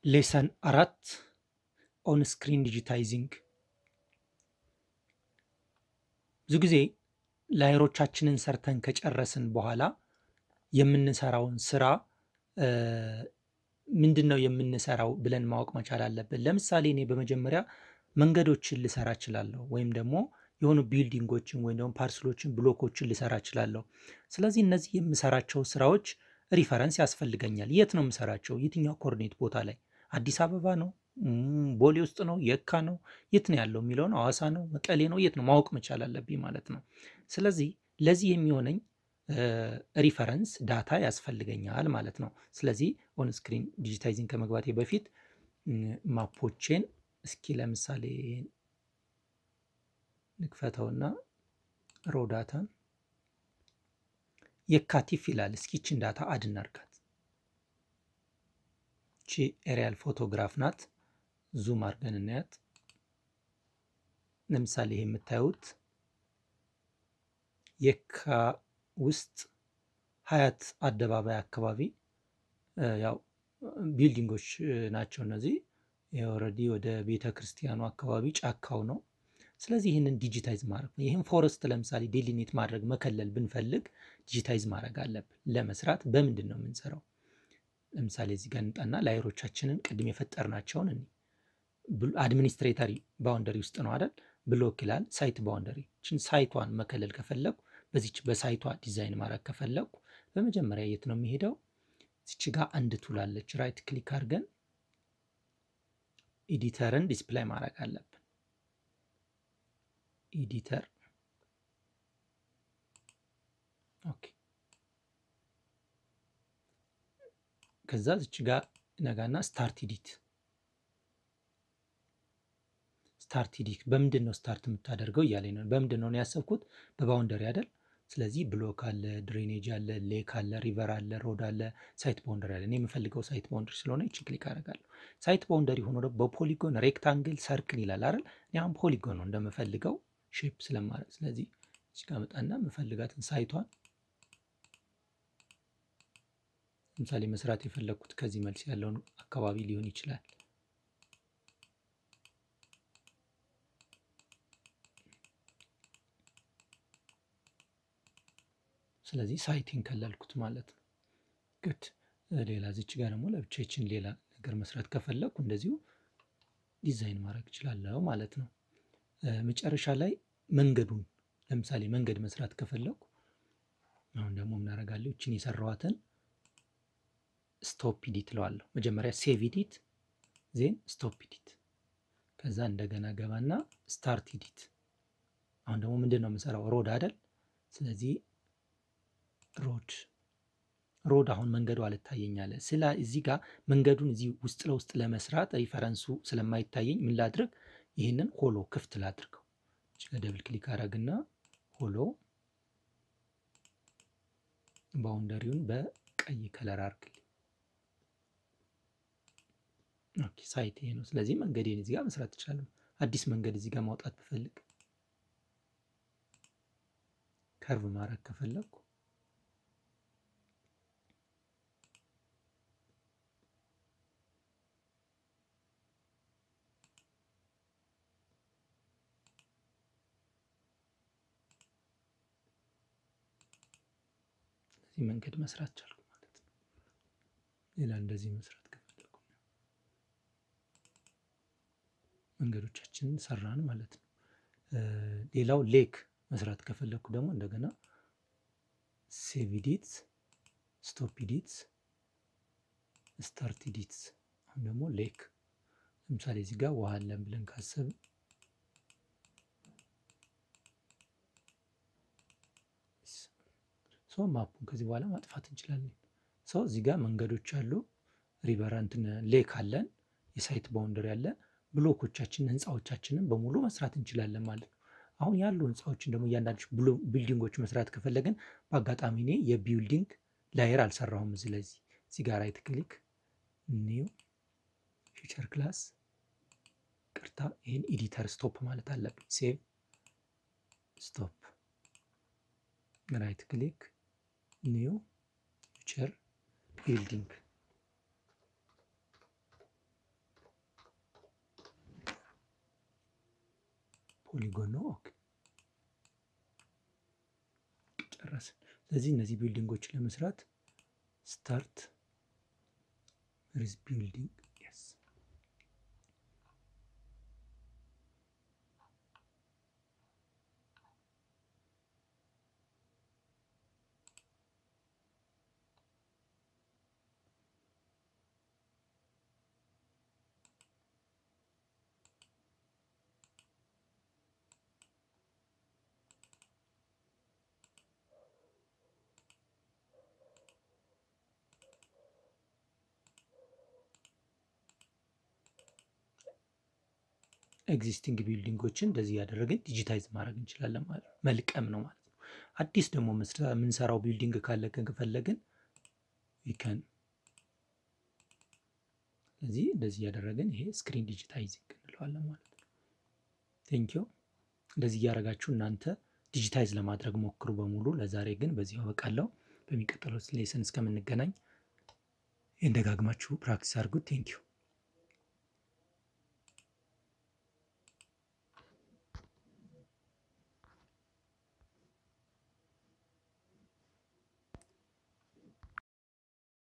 ሌሰን አራት ኦን ስክሪን ዲጂታይዚንግ። ብዙ ጊዜ ላየሮቻችንን ሰርተን ከጨረስን በኋላ የምንሰራውን ስራ ምንድን ነው የምንሰራው ብለን ማወቅ መቻል አለብን። ለምሳሌ እኔ በመጀመሪያ መንገዶችን ልሰራ እችላለሁ፣ ወይም ደግሞ የሆኑ ቢልዲንጎችን ወይም ደግሞ ፓርስሎችን፣ ብሎኮችን ልሰራ እችላለሁ። ስለዚህ እነዚህ የምሰራቸው ስራዎች ሪፈረንስ ያስፈልገኛል። የት ነው የምሰራቸው? የትኛው ኮርኔት ቦታ ላይ? አዲስ አበባ ነው? ቦሌ ውስጥ ነው? የካ ነው? የት ነው ያለው የሚለውን ሐዋሳ ነው? መቀሌ ነው? የት ነው ማወቅ መቻል አለብኝ ማለት ነው። ስለዚህ ለዚህ የሚሆነኝ ሪፈረንስ ዳታ ያስፈልገኛል ማለት ነው። ስለዚህ ኦን ስክሪን ዲጂታይዚንግ ከመግባቴ በፊት ማፖቼን እስኪ ለምሳሌ ንክፈተውና ሮ ዳታን የካቲፍ ይላል። እስኪ ችን ዳታ አድ እናርጋት። ቺ ኤሪያል ፎቶግራፍ ናት። ዙም አድርገን እናያት። ለምሳሌ ይሄ የምታዩት የካ ውስጥ ሀያት አደባባይ አካባቢ ያው ቢልዲንጎች ናቸው እነዚህ። ኦልሬዲ ወደ ቤተ ክርስቲያኑ አካባቢ ጫካው ነው። ስለዚህ ይህንን ዲጂታይዝ ማድረግ ነው። ይህን ፎረስት ለምሳሌ ዴሊኔት ማድረግ መከለል ብንፈልግ ዲጂታይዝ ማድረግ አለብን። ለመስራት በምንድን ነው የምንሰራው? ለምሳሌ እዚህ ጋር እንጣና ላየሮቻችንን ቅድም የፈጠርናቸውን እኔ አድሚኒስትሬተሪ ባውንደሪ ውስጥ ነው አይደል? ብሎክ ይላል። ሳይት ባውንደሪ ችን ሳይቷን መከለል ከፈለጉ በዚች በሳይቷ ዲዛይን ማድረግ ከፈለጉ በመጀመሪያ የት ነው የሚሄደው? እዚች ጋር አንድ ቱላለች። ራይት ክሊክ አድርገን ኤዲተርን ዲስፕላይ ማድረግ አለብን። ኤዲተር ኦኬ። ከዛ እዚች ጋር ነጋና ስታርት ኢዲት ስታርት ኢዲት በምንድን ነው ስታርት የምታደርገው እያለኝ ነው። በምንድን ነው ያሰብኩት? በባውንደሪ አይደል? ስለዚህ ብሎክ አለ፣ ድሬኔጅ አለ፣ ሌክ አለ፣ ሪቨር አለ፣ ሮድ አለ፣ ሳይት ባውንደሪ አለ። እኔ የምፈልገው ሳይት ባውንደሪ ስለሆነ ይችን ክሊክ አደርጋለሁ። ሳይት ባውንደሪ ሆኖ ደግሞ በፖሊጎን ሬክታንግል፣ ሰርክል ይላል አይደል? እኔ አሁን ፖሊጎን ነው እንደምፈልገው ሼፕ ስለማድረግ ስለዚህ እዚህ ጋር መጣና የምፈልጋትን ሳይቷን ለምሳሌ መስራት የፈለግኩት ከዚህ መልስ ያለውን አካባቢ ሊሆን ይችላል። ስለዚህ ሳይቲን ከለልኩት ማለት ነው። ግድ ሌላ ዚች ጋር ደግሞ ለብቻችን ሌላ ነገር መስራት ከፈለግኩ እንደዚሁ ዲዛይን ማድረግ እችላለሁ ማለት ነው። መጨረሻ ላይ መንገዱን ለምሳሌ መንገድ መስራት ከፈለግኩ አሁን ደግሞ ምናደርጋለሁ? ይችን የሰራኋትን ስቶፕ ኢዲት እለዋለሁ። መጀመሪያ ሴቭ ኢዲት ዜን ስቶፕ ኢዲት፣ ከዛ እንደገና ገባና ስታርት ኢዲት። አሁን ደግሞ ምንድን ነው የምሰራው? ሮድ አይደል? ስለዚህ ሮድ ሮድ አሁን መንገዱ አልታየኛለ። ስለ እዚህ ጋር መንገዱን እዚህ ውስጥ ለውስጥ ለመስራት ሪፈረንሱ ስለማይታየኝ ምን ላድርግ? ይህንን ሆሎ ክፍት ላድርገው። ደብል ክሊክ አረግና ሆሎ ባውንደሪውን በቀይ ከለር አርግልኝ። ኦኬ ሳይት ይሄ ነው። ስለዚህ መንገዴን እዚህ ጋር መስራት እችላለሁ። አዲስ መንገድ እዚህ ጋር ማውጣት ብፈልግ ከርቭ ማድረግ ከፈለግኩ እዚህ መንገድ መስራት ቻልኩ ማለት ነው። ሌላ እንደዚህ መስራት ከፈለኩ መንገዶቻችንን ሰራን ማለት ነው። ሌላው ሌክ መስራት ከፈለኩ ደግሞ እንደገና ሴቭ ኢዲትስ፣ ስቶፕ ኢዲትስ፣ ስታርት ኢዲትስ። አሁን ደግሞ ሌክ ለምሳሌ እዚህ ጋር ውሃ አለን ብለን ካሰብን ሰው ማፑን ከዚህ በኋላ ማጥፋት እንችላለን። ሰው እዚህ ጋር መንገዶች አሉ፣ ሪቨር እንትን ሌክ አለን፣ የሳይት ባውንደሪ አለ፣ ብሎኮቻችንን ህንፃዎቻችንን በሙሉ መስራት እንችላለን ማለት ነው። አሁን ያሉ ህንፃዎችን ደግሞ እያንዳንዱ ቢልዲንጎች መስራት ከፈለግን በአጋጣሚ እኔ የቢልዲንግ ላየር አልሰራሁም። እዚህ ለዚህ እዚህ ጋር ራይት ክሊክ ኒው ፊቸር ክላስ ቅርታ፣ ይህን ኤዲተር ስቶፕ ማለት አለብኝ። ሴቭ ስቶፕ ራይት ክሊክ ኒው ፊቸር ቢልዲንግ ፖሊጎን ነው። ኦኬ ጨረስን። ስለዚህ እነዚህ ቢልዲንጎችን ለመስራት ስታርት ሪዝ ቢልዲንግ የስ ኤግዚስቲንግ ቢልዲንጎችን እንደዚህ ያደረግን ዲጂታይዝ ማድረግ እንችላለን ማለት ነው። መልቀም ነው ማለት ነው። አዲስ ደግሞ የምንሰራው ቢልዲንግ ካለ ከፈለግን ዊከን ስለዚህ እንደዚህ ያደረግን ይሄ ስክሪን ዲጂታይዚንግ እንለዋለን ማለት ነው። ቴንኪው። እንደዚህ እያደረጋችሁ እናንተ ዲጂታይዝ ለማድረግ ሞክሩ በሙሉ። ለዛሬ ግን በዚህ አበቃለሁ። በሚቀጥለው ሌሰን እስከምንገናኝ ይህን ደጋግማችሁ ፕራክቲስ አድርጉት። ቴንኪው